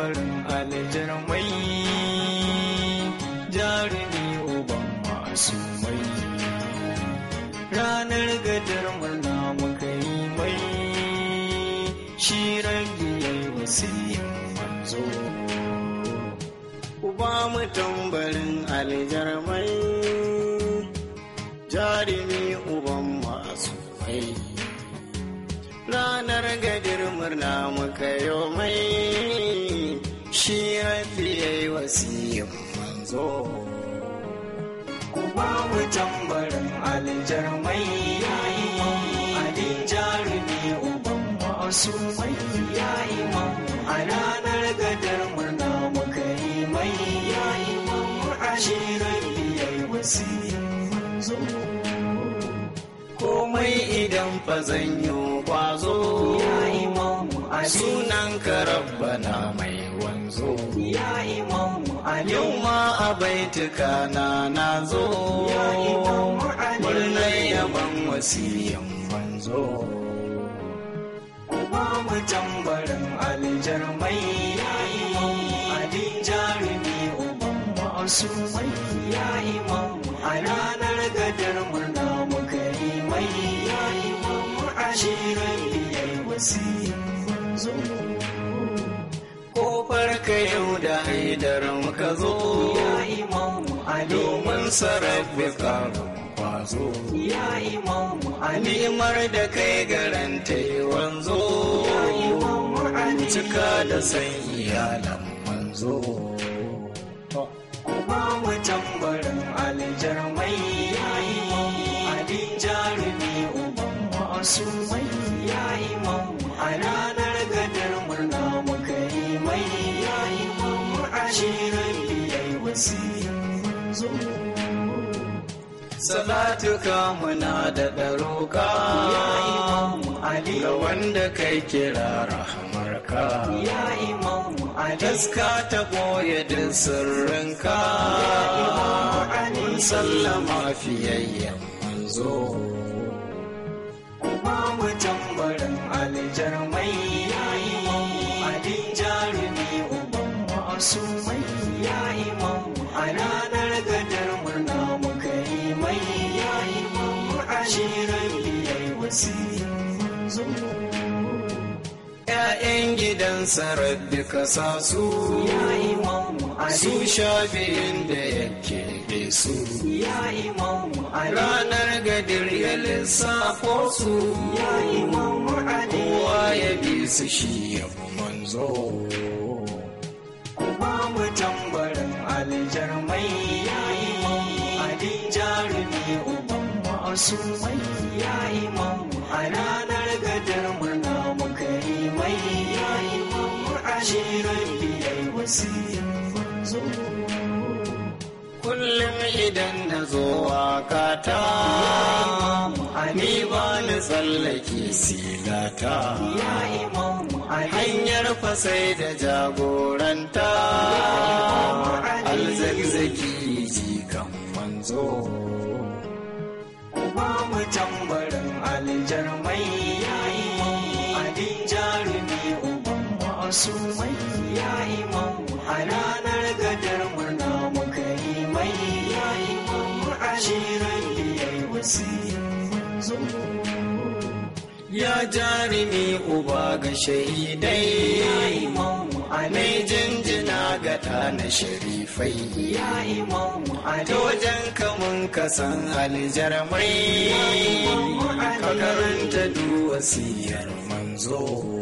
tambarin aljarmai jarumi uban masu mai ranar gadar murna muka yi mai shi rabbi ya yi wasiyin manzo ku ba mu tambarin aljarmai jarumi uban masu mai ranar gadir murna muka yi mai shi rabbi ya yi wasiyin manzo ku ba mu tambarin aljarmai yayi ali jarumi uban masu mai yayi a ranar gadar murna muka yi mai yayi ali rabbi ya yi wasiyin manzo komai idan fa zan yi kwazo ya imamu ali sunan ka rabbana mai wanzo ya imamu ali yau ma a baituka na na zo ya imamu ali murnar yaban wasiyan manzo kuma mu tambarin aljarmai ya imamu ali jarumi uban masu mai ya imamu a ranar gadar murna muka yi mai ya imamu ashirin biyar wasiyin manzo kofar ka yau da haidar muka zo ya imamu ali domin sarrafa karin kwazo ya imamu alimar da kai garanta yi wanzo ya imamu ali cika da san iyalan manzo kuma mu tambarin aljarmai ya imamu ali jarumi uban masu mai ya imamu a ranar gadar murna muka yi mai ya imamu ashirin biyar wasiyin manzo salatuka muna da ɗaruka ya imamu ali ga wanda kai kira rahamarka ya imamu ali taska ta boye da sirrinka ya imamu ali mun sallama fiyayyen manzo kuma mu tambarin aljarmai ya imamu ali jarumi uban masu mai ya imamu a ranar gadar murna muka yi mai ya imamu ashirin biyar wasiyin manzo ‘Ya'yan gidan sarabbi ka sa su ya imamu su sha biyun da yake da su ya imamu ranar gadir ya lissafo su ya imamu kowa ya bi su shi ya manzo kuma mu tambarin aljarmai ya imamu ali jarumi uban masu mai ya imamu a ranar gadar murna muka yi mai ya imamu ashirin biyar wasiyin manzo kullum idan na zo wakata ni ba ni tsallake silata hanyar fasai da jagoranta alzagzaki jikan manzo kuma mu tambarin aljarmai ya imamu ali jarumi uban masu mai ya imamu a ranar gadar murna muka yi mai ya imamu ashirin biyar wasiyin manzo ya jarumi uba ga shahidai ya imamu ali jinjina ga na sharifai ya imamu ali ta wajen kamun kasan aljarmai ka karanta duwasiyar manzo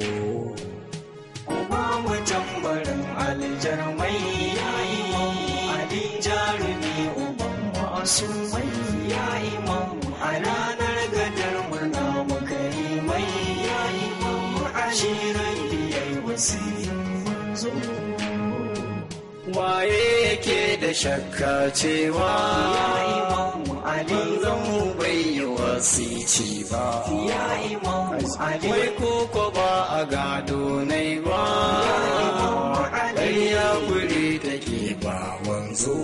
kuma mu tambarin aljarmai ya imamu ali jarumi uban masu mai ya imamu a ranar gadar murna muka yi mai ya imamu ashirin biyar wasiyin manzo waye yake da shakka cewa ya imamu ali zan bai yi wasici ba ya imamu ali wai koko ba a gado nai ba ƙarya guri take ba wanzo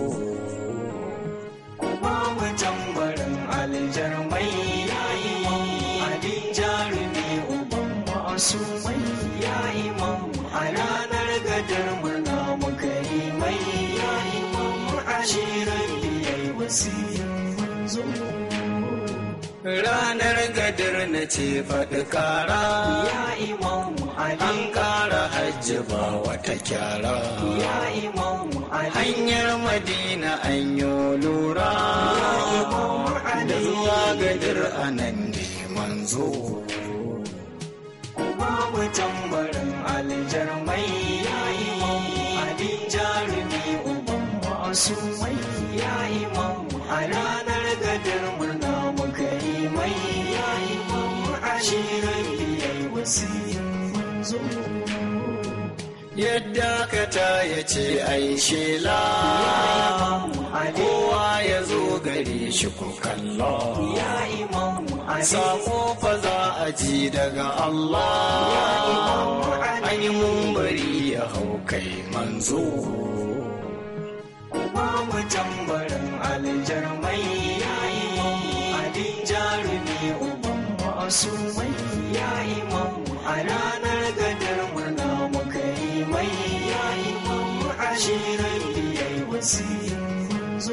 kuma mu tambarin aljarmai ya imamu ali jarumi uban masu mai ya imamu a ranar gadar murna wasiyin manzo ranar gadar na ce faɗi ƙara ya imamu ali an ƙara hajji ba wata kyara ya imamu ali hanyar madina an yi lura da zuwa gadar anan ne manzo babu tambarin aljarmai ya imamu ali jarumi uban masu mai ya imamu a ranar gadar murna muka yi mai ya imamu ali rabiyai wasiyin manzo yadda ka ta ya ce ai shela imamu ali kowa ya zo gare shi ku kalla ya imamu ali sako fa za a ji daga Allah an yi mumbari ya hau kai manzo babu tambarin aljarmai ya imamu ali jarumi uban masu mai ya imamu a ranar gadar murna muka yi mai ya imamu ashirin biyar wasiyin manzo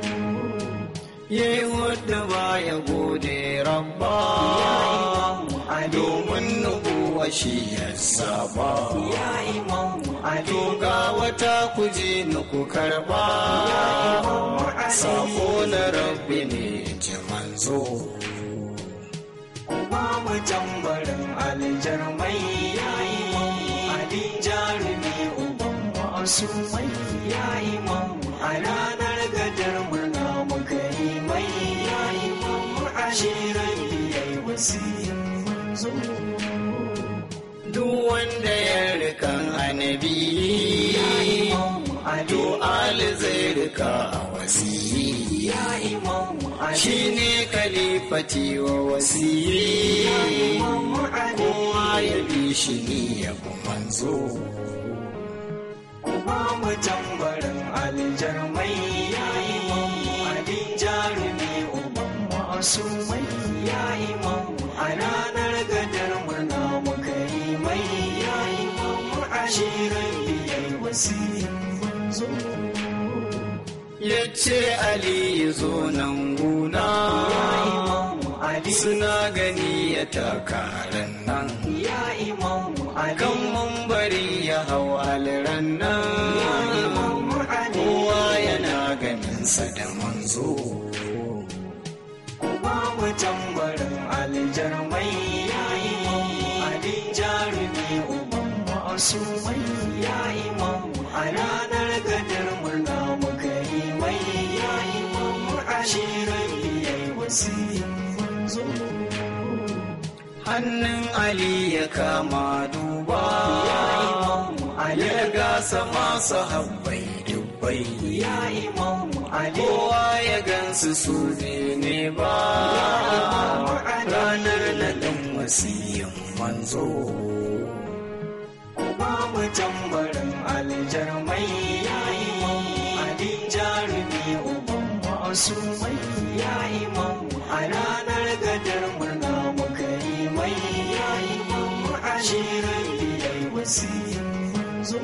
ya yi wadda ba ya gode rabba ya imamu ali domin nubuwa shi ya saba ya imamu ali to ga wata kuje ni ku karba imamu ali sako na rabbi ne ji manzo babu tambarin aljarmai ya imamu ali jarumi uban masu mai ya imamu a ranar gadar murna muka yi mai ya imamu ashirin biyar wasiyin manzo duk wanda ya rikan annabi ya imamu ali to ali zai rika a wasiyi ya imamu ali shi ne kalifati wa wasiyi imamu ali kowa ya bi shi ni ya bi manzo babu tambarin aljarmai ya imamu ali jarumi uban masu mai ya imamu a ranar gadar murna muka yi mai ya imamu ashirin biyar wasiyin manzo ya ce ali ya zo nan guna ya imamu ali suna gani ya takarar nan ya imamu ali kan mambari ya hau aliran nan imamu ali kowa yana ganinsa da manzo babu tambarin aljarmai ya imamu ali jarumi uban masu mai ya imamu a ranar gadar murna muka yi mai ya imamu ashirin biyar wasiyin manzo hannun ali ya kama duba ya imamu ali ya gasa masu habbai dubbai ya imamu ali kowa ya gansu su ne ba imamu ali ranar naɗin wasiyan manzo babu tambarin aljarmai ya imamu ali jarumi uban masu mai ya imamu a ranar gadar murna muka yi mai ya imamu ashirin biyar wasiyin manzo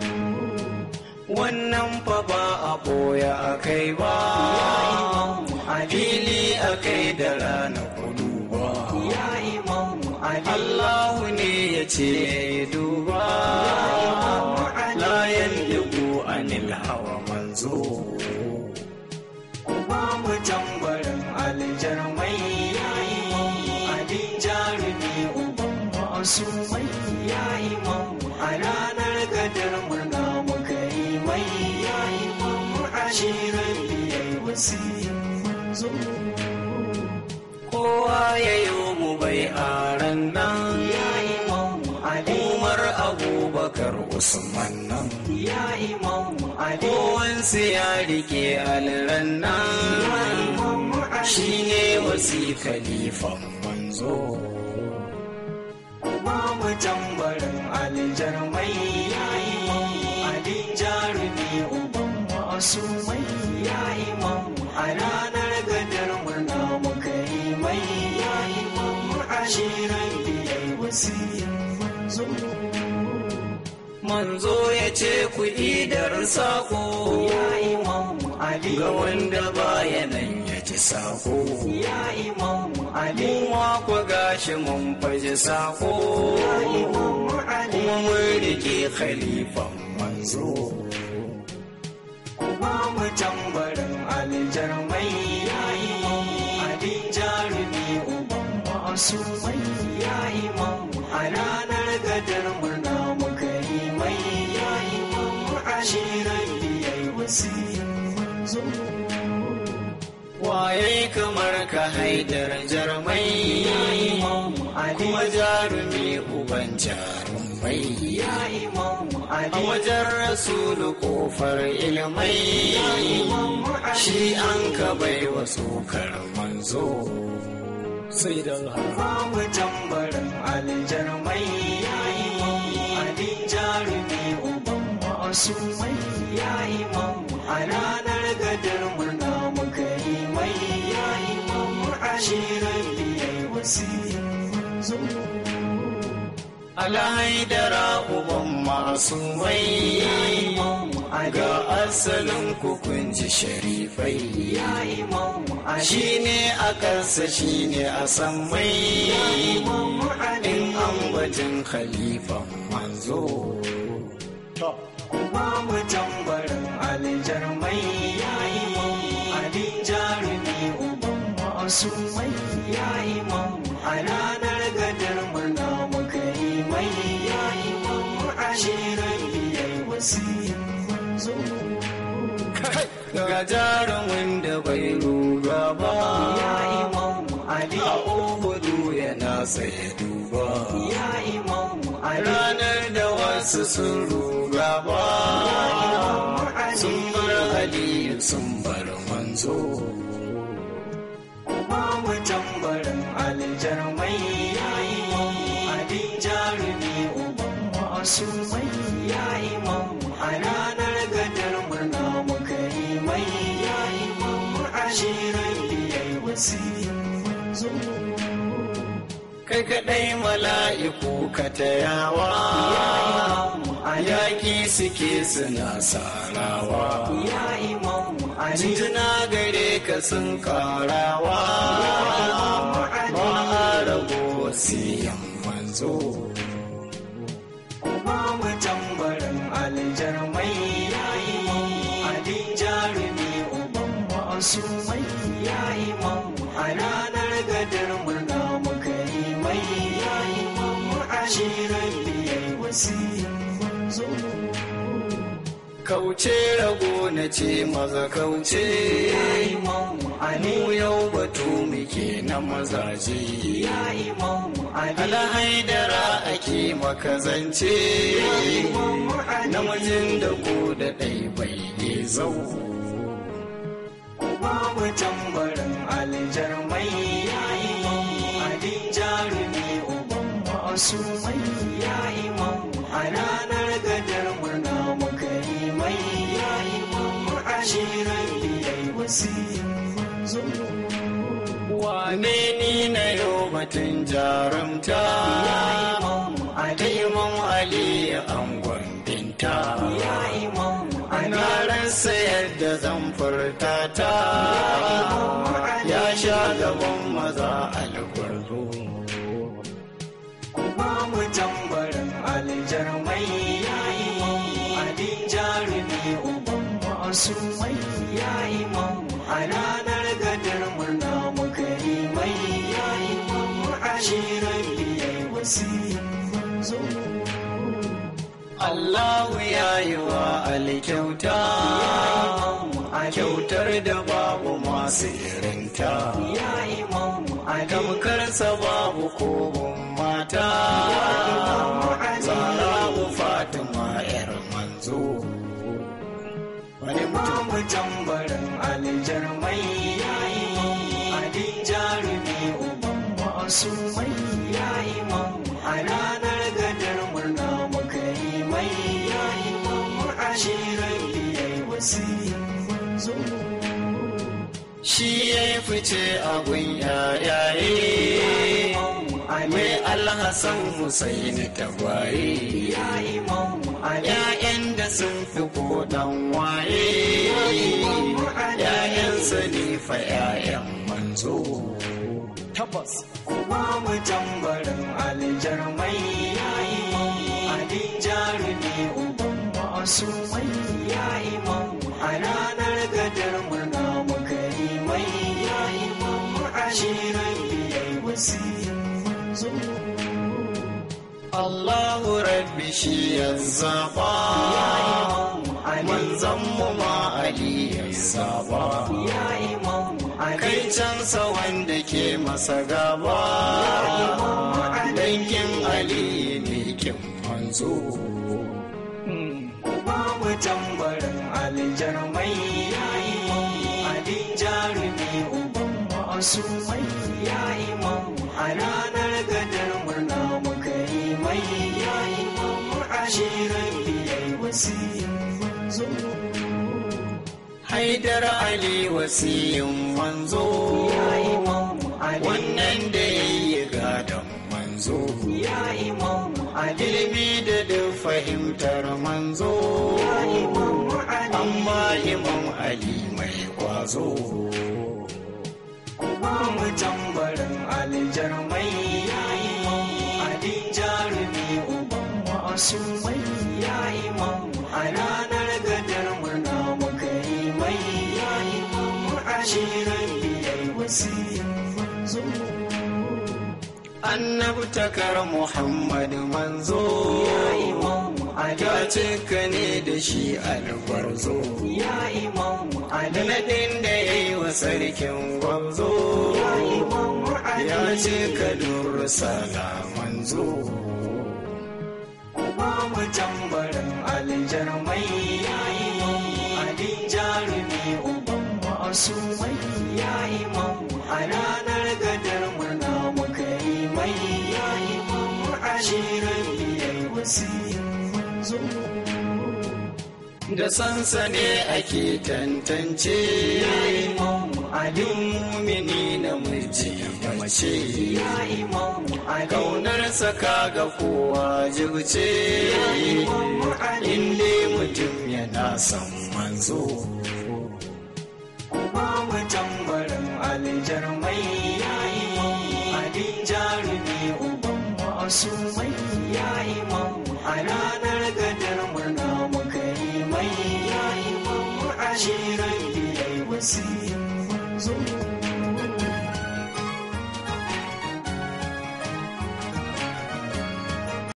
wannan fa ba a ɓoya a kai ba ya imamu ali fili a kai da rana kudu ba ya imamu ali Allahu ne ya ce ya duba imamu ali layan dubu anil hawa manzo babu tambarin aljarmai ya imamu ali jarumi uban masu mai ya imamu a ranar gadar murna muka yi mai ya imamu ashirin biyar wasiyin manzo kowa ya yi mu bai aran nan ya imamu ali umar abubakar usman nan ya imamu ali kowansu ya rike alran nan imamu ali shi ne wasi khalifan manzo babu tambarin aljarmai ya imamu ali jarumi uban masu mai ya imamu a ranar gadar murna muka yi mai ya imamu ashirin biyar wasiyin manzo manzo ya ce ku idar sako ya imamu ali ga wanda baya nan ya ji sako ya imamu ali Muwa ku gashi mun faji sako ya imamu ali kuma mun rike khalifan manzo ba mu tambarin aljarmai ya imamu ali jarumi uban masu mai ya imamu a ranar gadar murna muka yi mai ya imamu ali rabbi yayi wasiyin manzo waye kamar ka haidar jarmai ya imamu ali kuma jarumi uban jarumai ya imamu a ali wajen rasulu kofar ilmai shi an ka bai wa sokar manzo sai don haka ba mu tambarin aljarmai ya imamu ali jarumi uban masu mai ya imamu a ranar gadar murna muka yi mai ya imamu ali rabbi yayi wasiyin manzo alhaidara uban masu mai ya imamu ali ga asalin kukunji sharifai ya imamu ali shi ne a kansa shi ne a san mai imamu ali in an batun khalifan manzo ba mu tambarin aljarmai ya imamu ali jarumi uban masu mai ya imamu a ranar gadar murna muka yi mai ya imamu ali rabbi yayi wasiyin manzo ga jarumin da bai ruga ba ya imamu ali a uhudu yana tsaye duba ya imamu ali ranar da wasu sun ruga ba sun bar aliyu sun bar manzo ba mu tambarin aljarmai ya imamu ali jarumi uban masu mai ya imamu a ranar gadar murna muka yi mai ya imamu ali rabbi yayi wasiyin manzo kai kaɗai mala'iku ka tayawa ya imamu ali yaƙi suke suna sarawa ya imamu ali jinjina gare ka sun karawa ba a rago wasiyan manzo ba mu tambarin aljarmai ya imamu ali jarumi uban masu mai ya imamu a ranar gadar murna muka yi mai ya imamu ali rabbi yayi wasiyin manzo kauce rago na ce maza kauce ya imamu ali mu yau batu muke na mazaje ya imamu ali alhaidara ake makazance imamu ali namijin da ko da ɗai bai ne zau ba mu tambarin aljarmai ya imamu ali jarumi uban masu mai ya imamu a ranar gadar murna muka yi mai ya imamu ali rabbi yayi wasiyin manzo wane ni na yau batun jarumta ya imamu ta ali imam ali angon binta ya imamu ali na rasa yadda zan furta ta ya sha gaban maza algwarzo ba mu tambarin aljarmai ya imamu ali jarumi uban masu mai ya imamu a ranar gadar murna muka yi mai ya imamu ali rabbi yayi wasiyin manzo Allahu ya yi wa Ali kyauta imamu ali kyautar da babu masu irinta ya imamu ali tamkarsa babu kogon mata zarabu fatima yar manzo wani ba mutum mu tambarin aljarmai ya imamu ali jarumi uban masu mai ya imamu a ranar gadar murna muka yi mai ya imamu ali rabbi yayi wasiyin manzo shi ya yi fice a gun yayaye imamu ali mai alhassan husaini tagwaye ya imamu ‘ya'yan da sun fi kodan waye ‘ya'yansa ne fa ‘ya'yan manzo tabbas kuma mu tambarin aljarmai ya imam ali jarumi uban masu mai ya imam a ranar gadar murna muka yi mai ya imam ashirin biyar wasiyin manzo Allahu rabbi shi ya zaɓa manzan mu ma Ali ya zaɓa ya imam ali kai cansa wanda ke masa gaba dangin Ali ne kin manzo kuma mu tambarin aljarmai ya imam ali jarumi uban masu mai ya imam a ranar gadar murna muka yi mai ya imam ashirin biyar wasiyin manzo Haidar Ali wasiyin manzo ya imam ali wannan da ya yi gadon manzo ya imam ali ilimi da duk fahimtar manzo ya imam ali amma imam Ali mai kwazo kuma mu tambarin aljarmai ya imam ali jarumi uban masu mai ya imam a ranar gadar murna muka yi mai ya imam ashirin biyar wasiyin manzo annabtakar Muhammad manzo ya imam ali ta cika ne da shi albarzo ya imam da ali naɗin da ya yi wa sarkin gwamzo ya imam ali ya cika dursala manzo kuma mu tambarin aljarmai ya imam ali jarumi uban masu mai ya imam a ranar gadar murna muka yi mai ya imam ashirin biyar wasiyin manzo da sansa ne ake tantance ya imam ali mumini na miji da mace ya imam ali kaunarsa kaga kowa jirce inda mutum yana son manzo kuma mu tambarin aljarmai ya imam ali jarumi uban masu mai ya imam a ranar gadar murna muka yi mai ya imam ashirin biyar wasiyin